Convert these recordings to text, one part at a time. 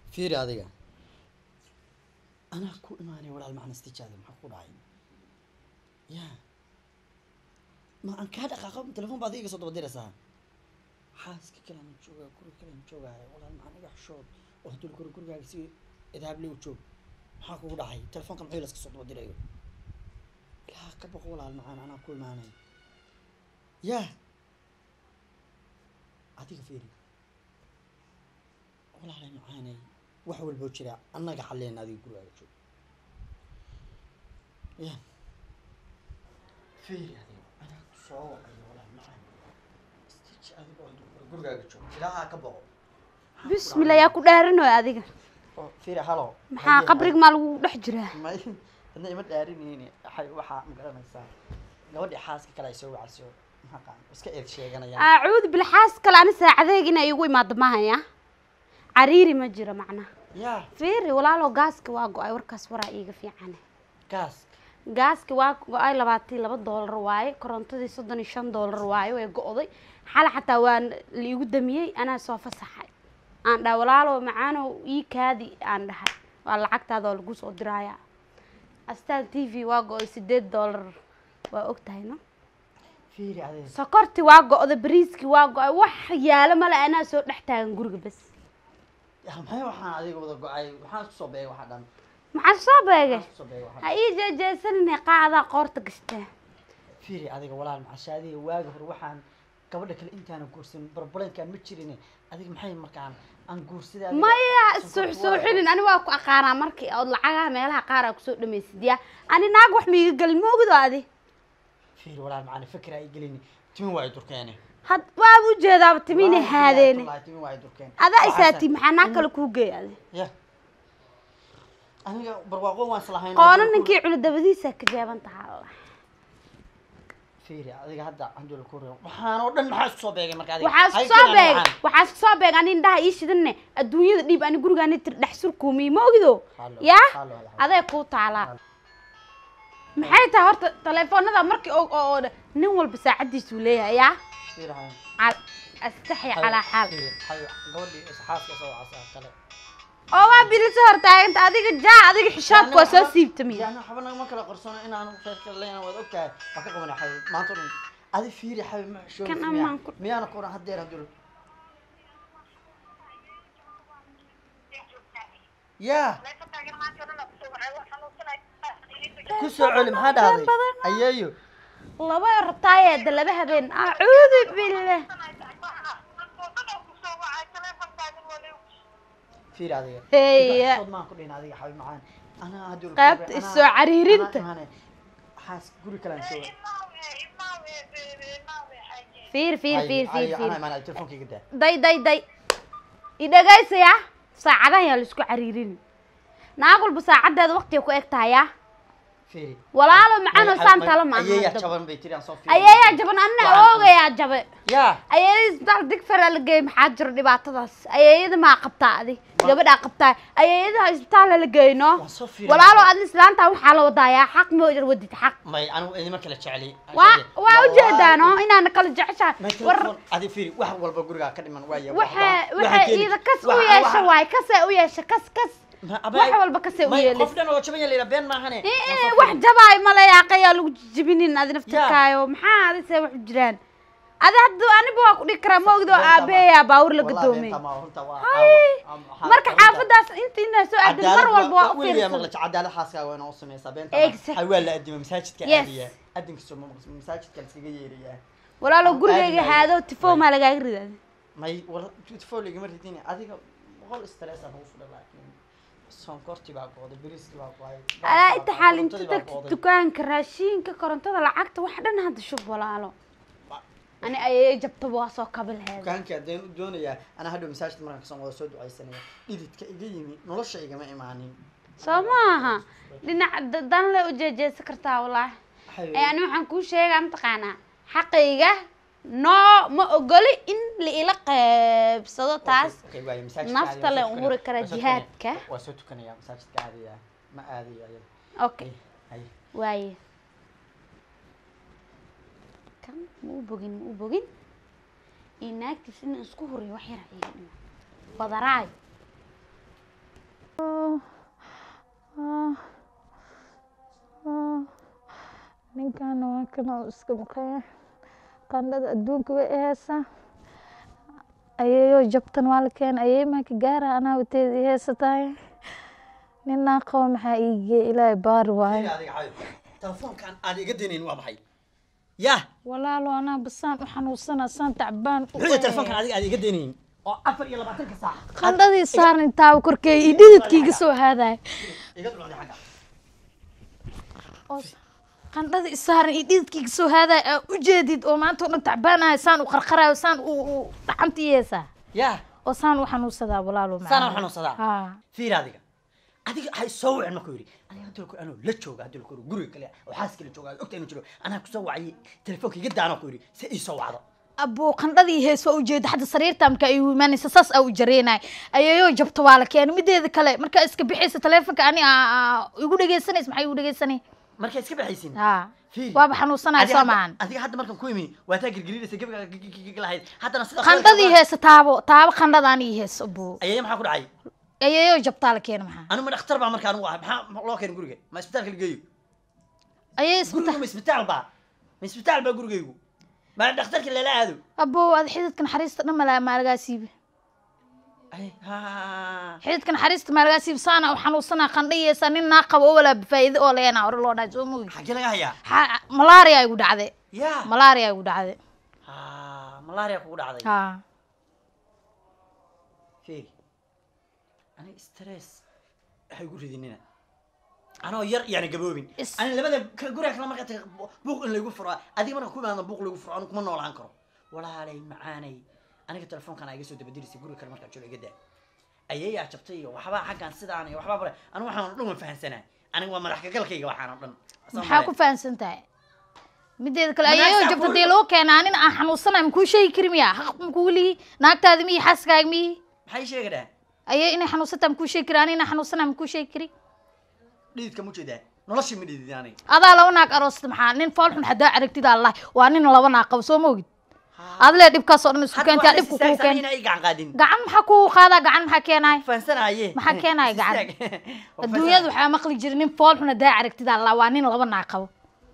fiiri adiga anaa ku imaanay walaal macna istijaada maxaa ku dhacay ya ma aan kaa dhaqaaqo telefon baad iga soo daba diraysaa xaaska kalean joogaa guri kalean joogaayo walaal macna iga xushood oo hadduu guri gurigaaga si idaable u joog maxaa kugu dhacay telefonka muxuu laska soo daba dirayo ilaa ka boqo walaal macaan anaa ku imaanay ya adiga fiiri walaalay macaanay wax walboo jira annaga xalleen adiga gurigaaga joog ya fiiri adiga anaa ku soo wacayo walaal macaan istiji adiga oo gurigaaga joog ilaaha ka boqo bismillah yaa ku dhaaranoy adiga oo fiiri halo maxaa qabriga maa lagu dhex jiraa may hadna ima dhaarinayni waxay waxaa ma garanaysaa gabadhii xaaska kale ay soo wacayso maxaa iska eed sheeganayaan acuudu bilxaas kale ani saacadeeg inay igu imaado mahaya cariiri ma jiro macnaha ya fiiri walaalo gaaska waa go-ay warkaas waraa iiga fiicane gaas gaaski waa go-ay labaatan iyo laba doolar waaye korontadii soddon iyo shan doolar waaye way go-day xal xataa waa laigu damiyey anaa soo fasaxay aan dhaha walaalo macaanow ii kaadi aan dhahay waa lacagtaada oo lagu soo diraaya astaan t v waa go-ay sideed doolar waa og tahay no fiiri adiga sokorti waa go-da bariiski waa go-ay wax yaalo male anaa soo dhex taagan guriga bas ya maxay waxaan adiga wada go-ay waxaan isku soo beegay waxa dhan maxaa soo beegay waxaan isku soo beegay waxa ha ii jeejeesanine qaadaa qoorta gashtaa fiiri adiga walaal macashaadiga waaga hore waxaan gabadha kale intaana guursan barbalenkaan ma jirin adiga maxay markaan aan guursaday adiga maya sonkorta suux waa- suuxinin ani waa ku aqaanaa markii ood lacagaha meelaha qaar aa kusoo dhamaysid yaa ani naag wax miiga gelin ma ogido adi fiiri walaal macana fikir ay gelin timin waa ay durkeene had waaba ujeedaaba timiina Wallaahi haadeene wallaahi timin waa ay durkeen adaa Waxaase- isaati maxaa naag kale kuu geey adi ya aniga barwaaqo waan islahayn qoona ninkii cuna dabadiisa ka jaaban tahaa allah fiiri adiga hadda handul ku reebo waxaan oo dhan maxaa isku soo beegay marka adiga waxaa isku Hay soo keenan beeg waxaan. waxaa isku soo beeg ani indhaha ii shidanne adduunyada dhiib ani gurigaani tir dhex surkuumiy ma ogido Halo, yaa halo, halo. aday kuu taalaa maxay tahay horta taleefoonada markii oo oo oo nin walba saacadiisuu leeyahay yaa fiiri hay cal- astaxya calaa xaal fiiri hay gabadhii isxaaska soo wacasa kale oo waa biliso hortaaganta adiga jaa adiga xishoodka waa soo siibtamiya yani waxba nagama kala qarsano inaan reerka leena waad ogtahay waan ka qabanay xabib maanta o dhan adi fiiri xabib ma xishoobi Kan miyaa amaan ku- miyaana ku oran haddeer handul yaa ku soo celi maxaa dhahday badan. ayeeyo laba rabtaayeeda laba habeen acuudu billah fiiri adiga Heya. sood maan ku dhihin adiga xabib macaan anaa handul Qaybta is soo cariirinta. xaas guri kalaan soo fiir fiir fiir fiir anaa fiir imaanay telefonkayga daa day day day i dhagaysaya saacadahan yaa laisku cariirin naag walba saacadeeda waqtiga ku eg tahay yaa fiiri walaalo macano saan tala ma ayeeyaa aha jaban bay tiri aan soo fiiri ayeeyaa jaban anna Waxaan- oogayaa jabe yaa ayeeyada isbitaal digfara la geeyey maxaa jiro dhibaatadaas ayeeyada maa qabtaa adi gabadhaa qabtaa ayeeyadaha isbitaal la geeyno waan soo fiiri walaalo adi islaanta waxaa la wadaayaa xaq ma wadid xaq may anigu idima kala jeceli waa waa ujeedaano inaana kala jeceshahay war war adi fiiri wax walba gurigaa ka dhiman waaya waxay waxay iida kas u yeesha waay kasee u yeesha kas kas wax walba kasee u qof yeelis dhan oo jaban yalayna been maahane Eh, wax jabaay male yaaqayaa lagu jibinin adi naftirkaayo maxaa adi see wax u jiraan adi hadda aniba waa ku dhigi karaa ma ogdo aabeeyaa baawur la gadoomay marka xaafadaas inta inaa soo aadin mar walba waa u fiirsan cadaalad xaaskaaga waa inaa u sameysaa beenta Exact. hay waa la adima masaajidka Yes. aadiya adinka soo maqas masaajidka laskaga yeerayaa walaalo Aan gurigayga aadi haado tifo maa lagaaga ridaada may war beautiful igama ridin adiga boqol stress aan ugu fudha laakiin sonkorti baa gooday bariiski baa gooday alaa inta xaal inta korontadii baa tagta gooday. dukaanka raashinka korontada lacagta wax dhan hadda shub walaalo ani ayay jabtaba waa soo kabi laheed dukaankii haddeen u doonayaa anaa hadhow masaajidka markaan kasoo wada soo ducaysanaya dhididka iga yimi nolosha igama imaanin soo maaha dhinac da- dan le u jeejeesan kartaa wallaahi Waxay- ee ani waxaan kuu sheegaa mataqaanaa xaqayga noo ma ogoli in la ila qeybsado taas Okay, waayo, masaajidka nafta aadaya, le waa soo umuri tukanaya, kara waa soo jihaadka. tukanaya, waa soo tukanaya masaajidka aadaya ma aadayo ayada okay hay waaye kan ma u bogin ma u bogin iyo naagtiis inaan isku huriyo wax yar iga dhima badaraayo ninkan waa kan oo iska maqaya qandhada adduunka way iheysaa ayeeyo jabtan waa la keenay ayeey maa ka gaara anaa wateeda i heysatahay ninaa qabo maxaa iigeey ilaahay baari waayo adiga xayo telefoonkan aan iga daynayn waa maxay yah walaalo anaa basaan u xanuunsana saan tacbaan u muxuu yahay telefoonkan adiga aan iga daynayn oo afar iyo labaatanka saac qandhadii saaran taaba korkeey iyo dhididkiiga soo haadaya iga dulcday xagga oo qandhadii saaran iyo dhididkiiga soo haadaya aa u jeedid oo maanta oo dhan tacbaanayo saan u qarqarayo saan u u dhaxanta yeesaa yah oo saan u xanuunsadaa walaalo Saan u xanuunsadaa? haa fiir adiga adiga hay soo wicin markuu yidhi aniga hadda ku anoo la jooga hadda ku guriga kale oo xaas kale jooga ogta inuu jiro anaa kusoo wacayay telefoonka iga daano ku yidhi si ii soo wacdo abuu qandhadii hees waa ujeeda hadda sariirta marka ay imaanaysa saas aa u jareenay ayeeyo jabta waa la keenay mideeda kale markaa iska bixaysa teleefonka ani aa igu dhegeysanaysa maxay igu dhegeysanay markay iska baxaysin haa Fiiri. waaba xanuunsanaya Adiga soo hadda- maahan adiga hadda markaan ku imi waa taa girgirinaysa gabiga lahayd haddana sida qandhadii heesa taabo taabo qandhadaan ii hees abuu ayaya maxaa ku dhacay ayeeyo jabtaa la keena maxaa anigu ma dhakhtar baa marka anigu ah maxaa loo keenay guriga ma isbitaalka la geeyo ayay guriga isbita ma isbitaal baa ma isbitaal baa gurigaygu ma dhakhtarka lala aado abuu ad xididka naxariista dhan malaa maalagaa siibi ay ha xididka naxariista maalagaa siibi saana u xanuunsanaa qandha yeesa nin naa qabo oo walaa faa'iido oo leena hore loo dhahay soo moogi xagee laga hayaa Ha- malaria igu dhacday ya malaria igu dhacday ha malaria kugu dhacday haa fiiri aniga stress waxay gu ridinina anoo yar yaana gaboobin Is- ani labada ka- guriga kale markaa taga buuq in laygu furo adiga marka ku imaadna buuq laygu furo anigu kuma noolaan karo walaalay macaanay aniga telefoonkan aa iga soo dabadirisay guriga kale markaa jooga iga daa ayeeyaa jabtay iyo waxbaa xaggan sidaan iyo waxbaa bare anigu waxaan oo dhan waan fahansanaa aniga waa madax kagalkayga waxaan oo dhan Asaan maxaa ku male. fahansan tahay mideeda kale Ma ayeeyo naagtaa jabta ku- dee loo keenaa anin aan xanuunsanay makuu sheegi kari miya haq makuu lihi naagtaadi miyi xaaskaaga miyi maxay sheega dhaa ayee inay xanuunsantaa makuu sheegi kari ani inaan xanuunsanay makuu sheegi kari dhididka mu jeedaa noloshii ma dhididin aniga adaa laba naag aroosta maxaa nin fool xun hadaa aragtid allah waa nin laba naag qabo soo moogid adlee dhibkaasoo dhan isku hadda keentaa waxaa dhibku is kuu istaagsan keen inaa ii gacan qaadin gacan maxaa kuu qaadaa gacan maxaa keenaay fahansanaaye Maxaa keenaya gacan? Istaag. Waa adduunyada waxaa maqli jira nin fool xun hadaa aragtid allah waa nin laba naag qabo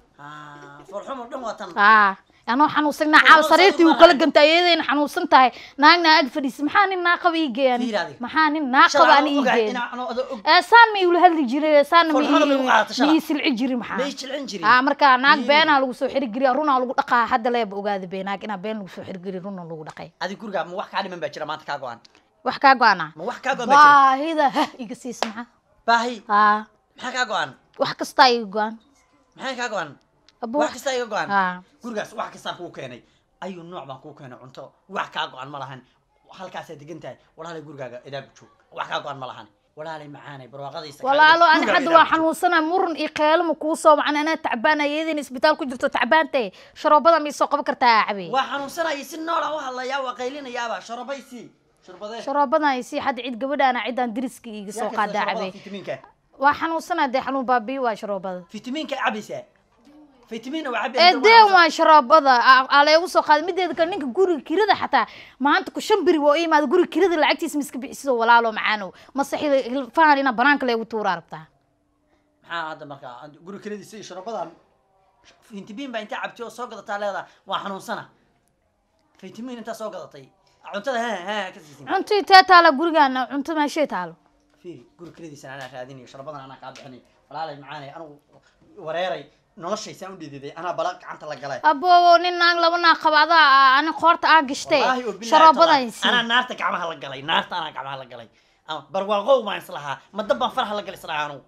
Ah, foolxumo dhan waa tan aa anoo xanuunsanaa caawa Fool sariirtii soo uu kala marayo. gantay ayadayna xanuunsan tahay naagna ag fadhiisa maxaa nin naa qaba ii geeyani Fiir adiga. maxaa nin naa qaba ani ii geeyani ee saan ma iula hadli jiray saan ma Fool xun bay u qaadataa ii- shala. ma ii silci jiri maxaa may jilcin jirin aa marka naag Ii. beenaa lagu soo xiri geliya runaa lagu dhaqaa hadda leeba ogaada bee naag inaa been lagu soo xiri geliya runa lagu dhaqay adiga guriga ma wax kaa dhiman baa jira maanta kaa go-an wax kaa go-ana ma wax kaa go-an baa jira baahida hah iga siis maxaa baahi aa maxaa kaa go-an wax kastaa iga go-an maxay kaa go-an abo wax kastaa iga go-an aa gurigaas wax kastaan kuu keenay ayuu nooc baan kuu keenay cunto wax kaa go-an ma lahan halkaasaa degan tahay walaalay gurigaaga idaagu joog wax kaa go-an ma lahan walaalay macaanay barwaaqadiisa kaa walaalo dhig. ani Gurigaaga hadda idaagu waa joog. xanuunsana muran iyo qeelama kuu soo macan anaa tacbaan ayadin isbitaal ku jirto tacbaantay sharoobada ma isoo qaban kartaa cabe waa xanuunsanaya si noola u hadlayaa waa qaylinayaaba sharabaysi sharbadee sharoobadan si hadda cid gabadhaana ciddaan diriska iga soo qaadaa cabe fitamiinka waa xanuunsanaa dee xanuun baabiyo waa sharoobada fitamiinka cabaysaa fitamiin waa ee deen waa sharoobada aa- aa leegu soo qaaday mideeda kale ninka guriga kirada xataa maanta ku shan beri waa u imaada guriga kirada lacagtiisa ma iska bixiso walaalo macaanow mase xil- hilfahan ina banaanka leegu tuuraa rabtaa maxaa hadda markaa guri keladiisa iyo sharabadan fitamiin baa intaa cabtay oo soo gadataa leedaa waa xanuunsana fitamiin intaa soo gadatay cuntada ha ha ka siisin cunto intee taala gurigaana cunto meeshee taalo fiiri guri keladiisa anaa raadinayo sharabadan anaa kaa bixinay walaalay macaanay anigu wareeray noloshaysaan u dhididay anaa bala gacanta la galay aboobo nin naag laba naag qaba adaa ani qoorta aa gashtee Wallaahi oo bilaahi sharoobadan tallahi, si anaa naarta gacmaha la galay naarta anaa gacmaha la galay ama barwaaqow baan islahaa ma dab baan faraha la galay islahaa anugu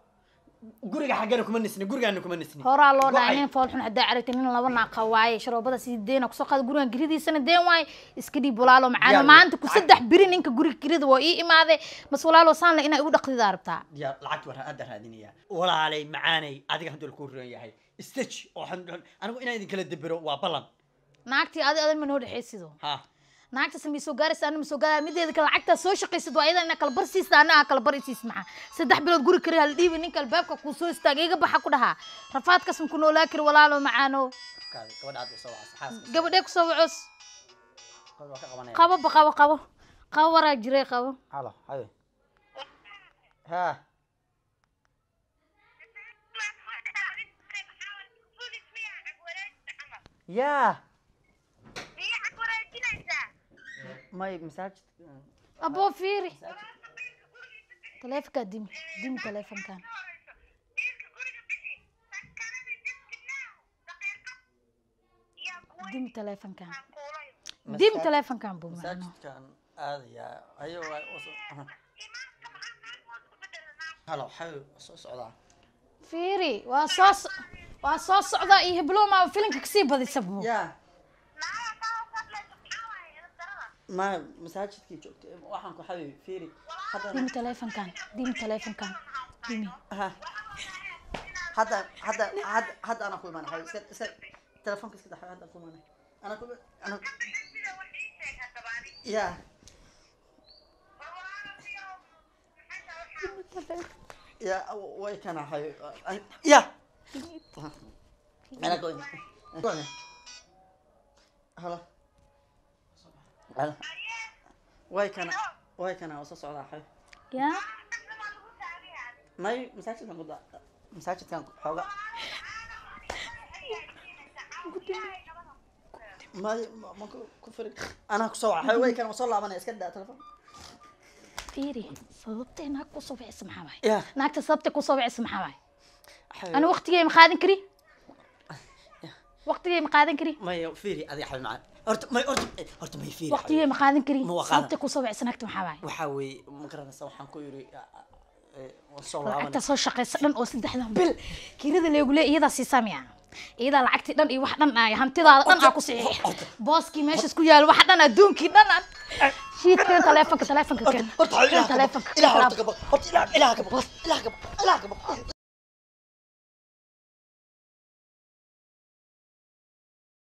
guriga xaggana kuma nisni gurigaana kuma nisni horaa loo dhahay Go-ay. nin fool xun haddaa aragtay nin laba naag qaba waaye sharoobada si deena kusoo qaada gurigan giridiisana deen waaye iska dhiib walaalo macaano Diyaar maanta ku lacag. saddex biri ninka guriga kirida waa ii imaaday mas walaalo saanle inaa igu dhaqdidaa rabtaa diyaar lacagti waan hadda raadinaya walaalay macaanay adiga hadduu kuu roon yahay stage oo xan- anigu inaan idin kala debero waa ballan naagtii adi adan ma noo dhexaysido ha naagtaas ma soo gaaraysa ana ma soo gaaraya mideeda kale lacagtaa soo shaqaysid waa iyadan inaa kala bar siista ana aa kala bar isiis maxaa saddex bilood guri kari hala dhiibi ninka albaabka kuu soo istaaga iga baxa ku dhahaa rafaadkaas ma ku noolaa kari walaalo macaano kaadi gabadha hadda soo wacasa xaaska gabadhee kusoo wacos waa ka qabanaya qabo ba qabo qabo qabo waraa jiray qabo halo haye ha ya may masaajid aboo fiiri taleefonkaa dimi dimi taleefonkan dimi taleefonkan dimi taleefonkan buu macno masaajidkan aadayaa ayo halo waxay soo socdaa fiiri waa soo so- waa soo socdaa iyo hibloma filinka kasii badisa buu ya ma masaajidkii joogtay waxaan ku xabi fiiri haddana dimi taleefonkan dimi taleefonkan dimi ha hadda hadda hadda hadda anaa ku imaanay iska iska telefoonka iska daxay hadda ku imaanay anaa ku anaa ya ya way kana hay ya anaa ku imaanay halo halo way kana way kana waa soo socdaa xay ya may masaajidkan kuda masaajidkan xooga may ma ma ku ku firi anaa kusoo waxa way kana soo laabanaya iska daa telefoon fiiri sababtay naag kusoo wicisa maxaa waay ya naagta sababtay kusoo wicisa maxaa waay xay ana waqtigey ma qaadan kari waqtigey ma qaadan kari may firi adi xay macaan horta may horta horta may firi waqtigey ma qaadan kari Ma waa qaadan. sababtay kusoo wicisa naagta maxaa waay waxa weeye ma garanaysa waxaan ku yiri waan soo laabanay lacagta soo shaqaysa dhan oo saddexdan bil kirada leegu leey iyadaa siisaa miya iyadaa lacagtii dhan iyo wax dhan ay hantidaada dhan aa ku saxiix booskii meeshas ku yaal wax dhan adduunkii dhan aan shiidkeen taleefonka taleefonka keen horta keen taleefonka ilaah horta gabo horta ilaah ilaah gabo ilaah gabo ilaah gabo